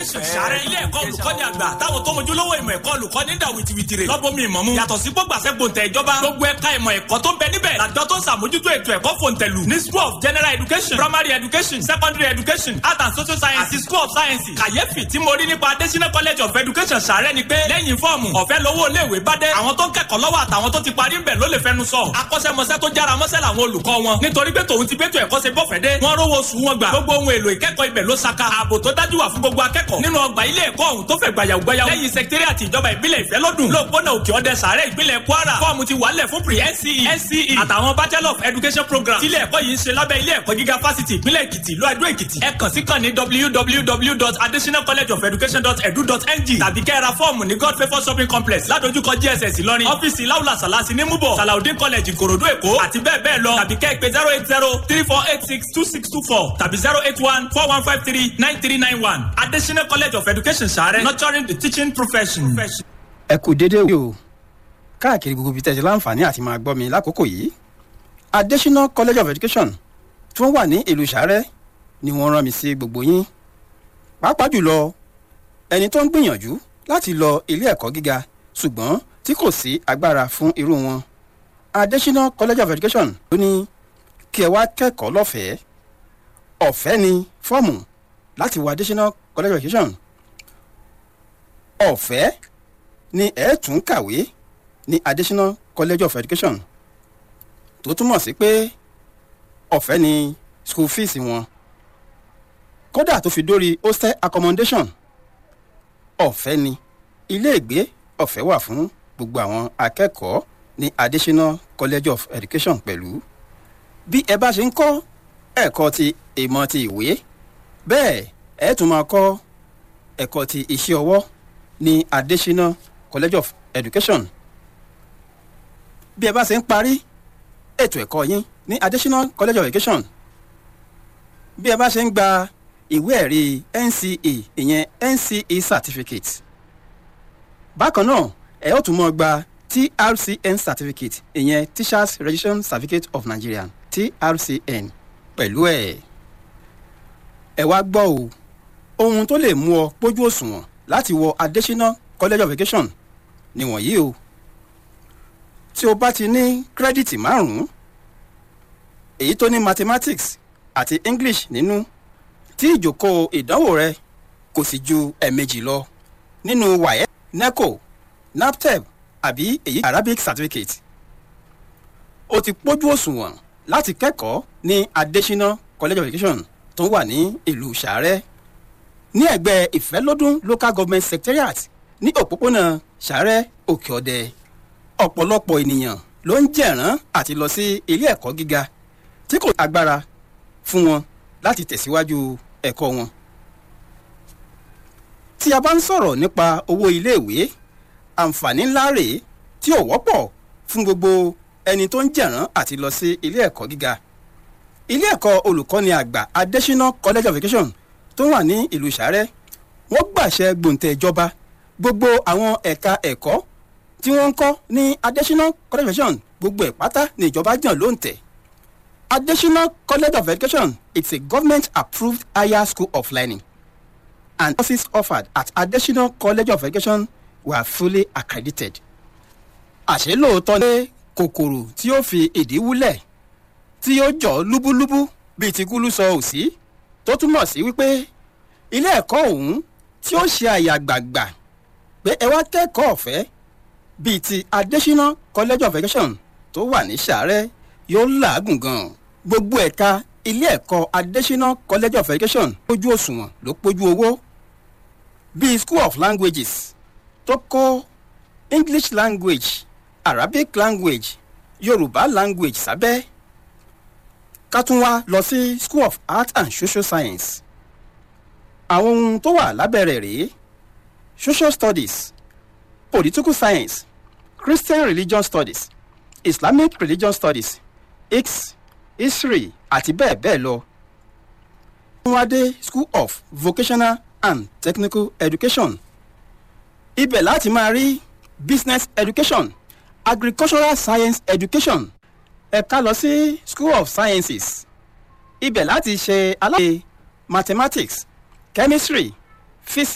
education sàrẹ́ ilé ẹ̀kọ́ olùkọ́ni àgbà táwọn tó mojúlówó ìmọ̀ ẹ̀kọ́ olùkọ́ni dà wìtìwìtìrì lọ́bọ̀mí ìmọ̀ mu yàtọ̀ sí gbọ́gbàsẹ́ gbòǹtẹ̀ ìjọba gbogbo ẹ̀ka ìmọ̀ ẹ̀kọ́ tó ń bẹ níbẹ̀ làjọ tó ń sàmójútó ètò ẹ̀kọ́ fòǹtẹ̀lù ní school of general education primary education secondary education art and social science àti school of science kàyéfì tí mo rí nípa adésínà college of education sàrẹ́ ni pé lẹ́yìn fọ́ọ̀mù ọ̀fẹ́ lówó iléèwé bá dé àwọn tó ń kẹ́kọ̀ọ́ lọ́wọ́ àtàwọn tó ti parí ń bẹ̀ ló lè fẹnu sọ akọ́ṣẹ́mọṣẹ́ tó jára mọ́ṣẹ́ làwọn olùkọ́ wọn nítorí pé tòun ti bẹ́tò ẹ̀kọ́ ṣe bọ́fẹ̀ dé wọ́n rówó sùn wọn gbà gbogbo ohun èlò ìkẹ́kọ̀ọ́ ibẹ̀ ló saka ààbò tó dájú wà fún gbogbo akẹ́kọ̀ọ́ nínú ọgbà ilé ẹ̀kọ́ ọ̀hún tó fẹ̀ gbàyàwó gbàyàwó lẹ́yìn sẹkítẹ́rì àti ìjọba ìbílẹ̀ ìfẹ́ lọ́dún lóòpónà òkè ọdẹ sàárẹ̀ ìpínlẹ̀ kwara fọ́ọ̀mù ti wàálẹ̀ fún pre nce nce àtàwọn bachelor of education program tílé ẹ̀kọ́ yìí ń ṣe lábẹ́ ilé ẹ̀kọ́ gíga fásitì ìpínlẹ̀ èkìtì ìlú àdó èkìtì ẹ kàn sí kàn ní www.adesinacollegeofeducation.edu.ng tàbí kẹ́ra fọ́ọ̀mù ní god favour shopping complex ládojúkọ gss ìlọrin ọ́fíìsì láwùlà sàlásì ní múbọ̀ salaudin college ìkòròdú èkó àti bẹ́ẹ̀ bẹ́ẹ̀ lọ tàbí kẹ́ ẹ pé zero eight zero three four eight six two six two four tàbí zero eight one four one five three nine three nine one adesina college of education sàrẹ́ nurturing the teaching profession. ẹ kú déédéé o káàkiri gbogbo ibi tẹ̀sí láǹfààní àti máa gbọ́ mi lákòókò yìí adesina college of education tí wọ́n wà ní ìlú sàrẹ́ ni wọ́n rán mi sí gbogbo yín pàápàá jùlọ ẹni tó ń gbìyànjú láti lọ ilé ẹ̀kọ́ gíga ṣùgbọ́n tí kò sí agbára fún irú wọn adesina college of education ló ní kí ẹ wá kẹ́kọ̀ọ́ lọ́fẹ̀ẹ́ ọ̀fẹ́ ni fọ́ọ̀mù láti wọ adesina college of education ọ̀fẹ́ ni ẹ tún kàwé ní adesina college of education tó túmọ̀ sí pé ọ̀fẹ́ ni school fees wọn kódà tó fi dórí hostel accommodation ọ̀fẹ́ ni iléègbé ọ̀fẹ́ wà fún gbogbo àwọn akẹ́kọ̀ọ́ ní adesina college of education pẹ̀lú bí ẹ bá ṣe ń kọ́ ẹ̀kọ́ ti ìmọ̀ ti ìwé bẹ́ẹ̀ ẹ tún máa kọ́ ẹ̀kọ́ ti iṣẹ́ ọwọ́ ní adesina college of education bí ẹ bá ṣe ń parí ètò ẹ̀kọ́ yín ní adesina college of education bí ẹ bá ṣe ń gba ìwé ẹ̀rí nce ìyẹn nce certificate bákan náà ẹ ó tún mọ́ gba trcn certificate ìyẹn teachers registration certificate of nigeria trcn pẹ̀lú ẹ̀ ẹ wá gbọ́ o ohun tó lè mú ọ pójú òṣùwọ̀n láti wọ adesina college of education nìwọ̀nyí o tí o bá ti ní kírẹ́dìtì márùn-ún èyí tó ní mathematics àti english nínú tí ìjókòó ìdánwò rẹ kò sì ju ẹ̀ẹ̀mejì lọ nínú waye neco naptep àbí èyí arabic certificate o ti pójú òṣùwọ̀n láti kẹ́kọ̀ọ́ ní adesina college of education tó wà ní ìlú sàárẹ̀ ní ẹ̀gbẹ́ ìfẹ́lódún local government secretariat ní òpópónà sàárẹ̀ òkè ọ̀dẹ ọ̀pọ̀lọpọ̀ ènìyàn ló ń jẹ̀rán àti lọ sí ilé ẹ̀kọ́ gíga tí kò agbára fún wọn láti tẹ̀síwájú ẹ̀kọ́ wọn. tí a bá ń sọ̀rọ̀ nípa owó iléèwé àǹfààní ńlá rèé tí ò wọ́pọ̀ fún gbogbo ẹni tó ń jẹ̀rán àti lọ sí ilé ẹ̀kọ́ gíga. ilé ẹ̀kọ́ olùkọ́ni àgbà adesina college of education tó wà ní ìlú sàrẹ́ wọ́n gbàṣẹ gbòǹtẹ̀ ìjọba gbogbo àwọn ẹ̀ka ẹ̀kọ́ tí wọ́n ń kọ́ ní adesina college of education gbogbo ẹ̀ pátá ní ìjọba jàn ló ń tẹ̀. adesina college of education it's a government approved higher school of learning and courses offered at adesina college of education were fully accredited. àṣé lóòótọ́ ní kòkòrò tí ó fi ìdí wúlẹ̀ tí ó jọ lúbúlúbú bíi ti kúlú sọ òsì tó túmọ̀ sí wípé ilé ẹ̀kọ́ ọ̀hún tí ó ṣe àyà gbàgbà pé ẹ wá kẹ́kọ̀ọ́ ọ̀fẹ́ bíi ti adesina college of education tó wà ní sàárẹ̀ yóò làágùn gan-an gbogbo ẹ̀ka ilé ẹ̀kọ́ adesina college of education pójú òṣùwọ̀n ló pójú owó bíi school of languages tó kó english language arabic language yorùbá language sábẹ́ ká tún wá lọ sí school of art and social science àwọn ohun tó wà lábẹ́ rẹ̀ rèé social studies political science christian religion studies islamic religion studies x history àti bẹ́ẹ̀ bẹ́ẹ̀ lọ. wọ́n wá dé school of vocational and technical education. ibẹ̀ láti máa rí business education agricultural science education ẹ̀ka lọ sí school of sciences. ibẹ̀ láti ṣe aláṣẹ mathematics chemistry physics.